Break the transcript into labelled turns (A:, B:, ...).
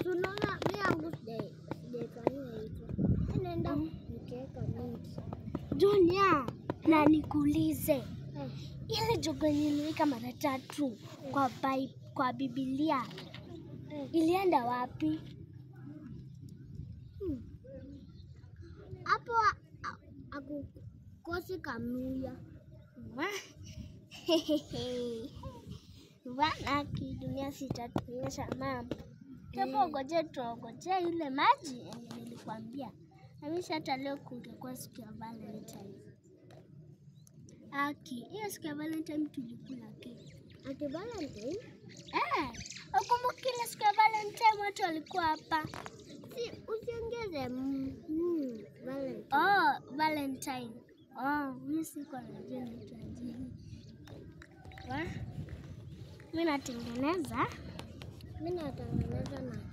A: Tunaona mimi yangu sija- sijaifanyia hivyo. Mimi naenda nikiweka mingi.
B: Junior, na nikuulize
A: Eh,
B: ile jogo yenye niliweka mara tatu kwa bai, kwa Biblia
A: eh.
B: ilienda wapi?
A: Hapo a- a- akukosi kamuya.
B: Bana kidunia sitatuonyesha mambo. Japo ngoje tuongoje ile maji yenye nilikwambia. Namisha hata leo kungekuwa siku ya Valentine. Aki, hiyo siku ya Valentine tulikula keki.
A: Ati Valentine?
B: Eh, ukumbuki ile siku ya Valentine watu walikuwa hapa.
A: Si usiongeze mm, mm, Valentine.
B: Oh, Valentine. Oh, mimi sikuwa najua nitaje. Wa? Mimi natengeneza
A: Mimi natengeneza na